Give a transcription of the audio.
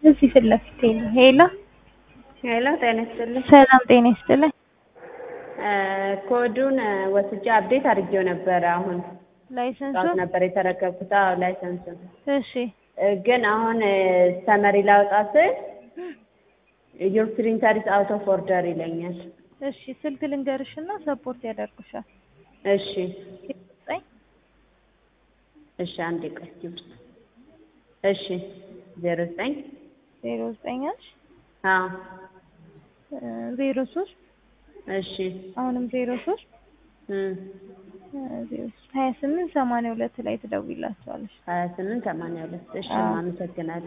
እዚህ ፊት ለፊቴ ነው። ሄሎ ሄሎ ጤና ይስጥልኝ። ሰላም ጤና ይስጥልኝ። ኮዱን ወስጄ አፕዴት አድርጌው ነበረ። አሁን ላይሰንሱ ጠዋት ነበር የተረከብኩት። አዎ ላይሰንሱን እሺ ግን አሁን ሰመሪ ላውጣ ስል ዩር ፕሪንተር ኢዝ አውት ኦፍ ኦርደር ይለኛል። እሺ ስልክ ልንገርሽና ሰፖርት ያደርጉሻል። እሺ ዘጠኝ እሺ አንዴ ቆይ ውስጥ እሺ ዜሮ ዘጠኝ ዜሮ ዘጠኝ አልሽ አዎ ዜሮ ሶስት እሺ አሁንም ዜሮ ሶስት እም ዜሮ ሶስት ሀያ ስምንት ሰማንያ ሁለት ላይ ትደውይላቸዋለሽ። ሀያ ስምንት ሰማንያ ሁለት እሺ አዎ። አመሰግናለሁ።